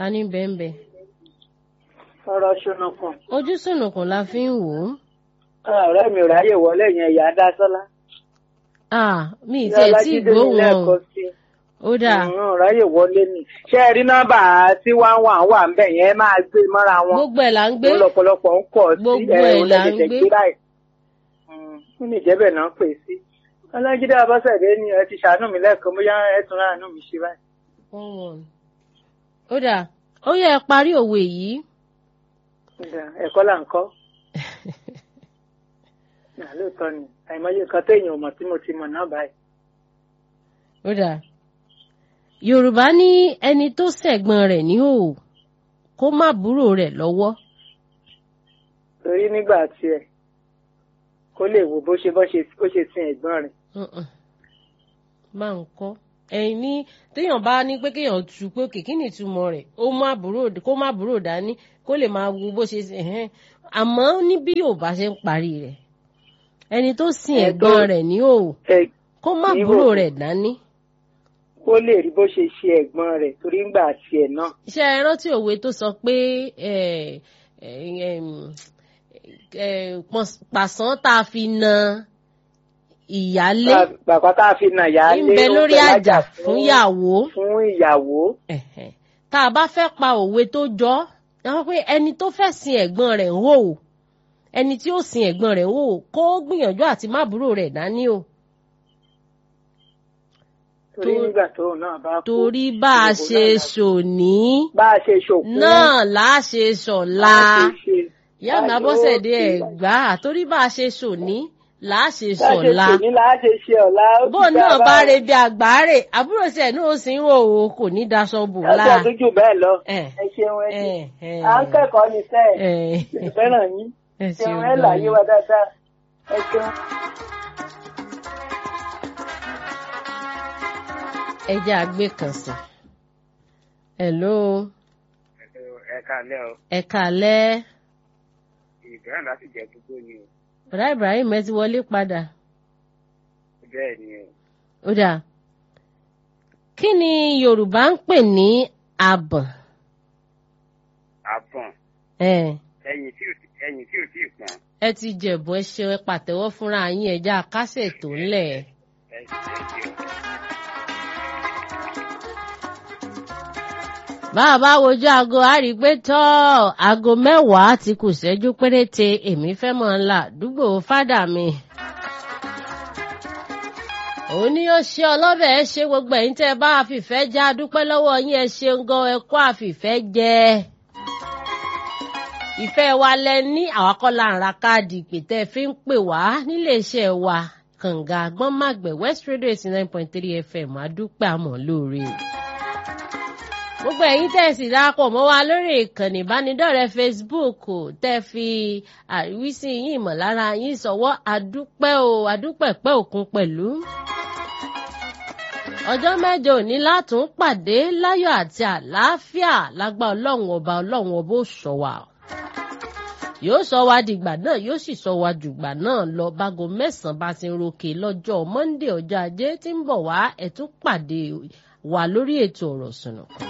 ta ní bẹ́ẹ̀nbẹ́ ọ̀rọ̀ ṣùnùkùn ojú sùnùkùn la fi ń wò ó ọ̀rẹ́ mi ò ráyè wọlé yẹn ìyá dásọ́lá ah mi ì tiẹ̀ tí ì gbóhùn wọn o ó dáa ọ̀rọ̀ ráyè wọlé ni ṣé ẹ rí nọ́mbà tí wọ́n wà wà ń bẹ̀ yẹn máa gbé mọ́ra wọn gbogbo ẹ̀ là ń gbé ó lọ́pọ̀lọpọ̀ ń kọ̀ sí Gbogbo ẹ̀ ẹ̀ là ń lẹ́dẹ̀dẹ̀ gbé. gbé báyìí fún ìjẹ́bẹ̀ náà pè sí ọlájídé abọ́sẹ̀dé ni ẹ ti ṣàánú mi lẹ́ẹ̀kan bóyá ẹ tún ráàánú mi ṣe báyìí. one one ó dáa ó yẹ ẹ parí òwe yìí Ìgbà ẹ̀kọ́ là ń kọ́ Nà, lóòótọ́ ni àìmọye nǹkan téèyàn ò mọ̀ tí mo ti mọ̀ náà báyìí. ó dáa yorùbá ní ẹni tó ṣẹ̀gbọ́n rẹ̀ ní òò kó má búrò rẹ̀ lọ́wọ́ torí nígbà tiẹ̀ kó lè wo bó ṣe bó ṣe bó ṣe sin ẹ̀gbọ́n rẹ̀. Mm-mm. máa ń kọ́ ẹ̀yin ní téèyàn bá ní pé kéèyàn tu pé òkè kí ni ìtumọ̀ rẹ̀ ó má búrò kó má búrò dání kó lè máa wo bó ṣe ṣe ẹ̀hẹ́n àmọ́ ní bí yorùbá ṣe ń parí rẹ̀ ẹni tó sin Ẹ̀gbọ́n- ẹ̀gbọ́n rẹ̀ ní òò ẹ kó má ní búrò òò. rẹ̀ dání. kó lè rí bó ṣe ṣe ẹ̀gbọ́n rẹ̀ torí ńgbà tiẹ̀ náà. ṣé ẹ rántí òwe tó sọ pé ẹ, ẹ, ẹm, ẹ, pọ̀s- pàṣán tá a fi na ìyálé bàbá tá a fi nà yá ń lé bẹ ó ń lórí bẹ àjà lájà fún ìyàwó fún ìyàwó. Ẹ̀hẹ̀. tá a bá fẹ́ pa òwe tó jọ ẹ wọ́n pé ẹni tó fẹ́ sin ẹ̀gbọ́n rẹ̀ ń hò ó ẹni tí ó sin ẹ̀gbọ́n rẹ̀ ń hò ó kó gbìyànjú àti má búrò rẹ̀ dání o torí tó- nígbà tóun náà bá kú. torí bá a gbogbo ṣe náà la- ṣòní bá a ṣe ṣòkú. náà là á ṣe ṣọ̀la. bá a ṣe ṣe. ìyá mi bá a ṣe- abọ́sẹ̀dé ó ẹ̀ ti- gbà á torí bá a ṣe ṣòní là á ṣe bá a ṣe ṣọ̀la ṣe ní là á ṣe ṣe ọ̀la. ó ti bóun dá náà a bá re bí àgbáre àbúrò tiẹ̀ náà ó sì ń wò ó kò ní daṣọ bò ọjọ́ láà. tó jù bẹ́ẹ̀ lọ. Ẹ̀. ẹ ṣeun ẹ ṣe. Ẹ̀, ẹ̀. à ń kẹ́kọ̀ọ́ ní sẹ́ẹ̀. Ẹ̀. fẹ́ràn yín. Ẹ ṣeun ṣeun ẹ gan láyé ni. wa dáadáa. ẹ ṣeun. ẹ jẹ́ àgbé kan sí. hello ẹ káalẹ́ o ẹ kàlẹ́ ìbéèrè láti jẹ gbogbo ni o bọ̀dá Ibrahim ẹ ti wọlé padà. bẹ́ẹ̀ ni o ó dáa kí ni Yorùbá ń pè ní abọ̀n? àbọ̀n ẹ̀ ẹyin tí ò ẹyin tí ò tí ì pọ́n ẹ ti jẹ̀bù ẹ ṣe ẹ pàtẹ́wọ́ fúnra yín ẹ já kásẹ̀ tó ńlẹ̀. ẹ ẹ ṣe o. bá a bá wojú aago a rí i pé tọ́ aago mẹ́wàá ti kù ṣẹ́jú péréte èmi fẹ́ mọ̀ ń là àdúgbò fádà mi. òun ni ó ṣe ọlọ́bẹ̀ ẹ ṣe gbogbo ẹ̀yin tẹ́ ẹ bá àfìfẹ́ já dúpẹ́ lọ́wọ́ yín ẹ ṣeun gan ẹ kó àfìfẹ́ jẹ. ìfẹ́ wa lẹ ní àwakọ́lá ń ra káàdì ìpè tẹ́ ẹ fi ń pè wá níléeṣẹ́ wa kànga gbọ́nmàgbẹ̀ West Radio eighty nine point three FM adúpẹ́ àmọ́ lóore o gbogbo ẹ̀yin tẹ́ ẹ sì darapọ̀ mọ́ wa lórí ìkànnì ìbánidọ́rẹ̀ẹ́ Facebook o, tẹ́ ẹ fi àríwísí yín ìmọ̀lára yín sọ̀wọ́ àdúpẹ́ o àdúpẹ̀pẹ́ òkun pẹ̀lú. ọjọ́ mẹ́jọ òní látún pàdé láyọ̀ àti àlàáfíà lágbá ọlọ́run ọba ọlọ́run ọba ó sọ wa yóò sọ wa dìgbà náà yóò sì sọ wa dùgbà náà lọ bágo mẹ́sàn-án bá ti ń ròkè lọ́jọ́ Monday ọjọ́ ajé tí ń bọ̀ wá ẹ̀ tún pàdé wa lórí ètò ọ̀rọ̀ sùnùkùn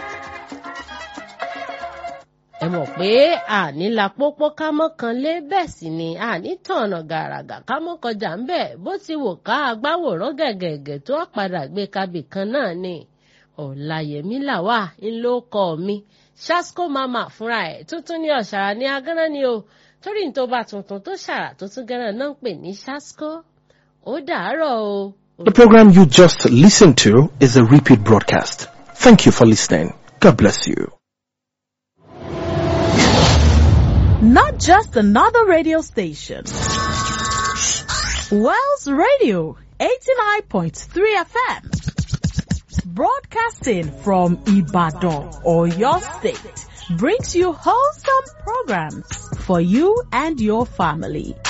ẹ mọ̀ pé àní la pópó ká mọ́ kan lé bẹ́ẹ̀ sì ni àní tọ̀nà gàràgà ká mọ́ kọjá ń bẹ̀ bó ti wò ká agbáwòrán gẹ̀gẹ̀gẹ̀ tó padà gbé kabì kan náà ni ọ̀làyẹ̀mí làwà ń ló kọ́ mi ṣásco mama fúnra ẹ̀ tuntun ní ọ̀ṣàrà ní agánná ni o torí ní tó bá tuntun tó ṣàrà tó tún gánà náà ń pè ní ṣásco ó dàárọ̀ o. The program you just listened to is a repeat broadcast. Thank you for listening. God bless you. Not just another radio station. Wells Radio 89.3 FM. Broadcasting from Ibadan or your state brings you wholesome programs for you and your family.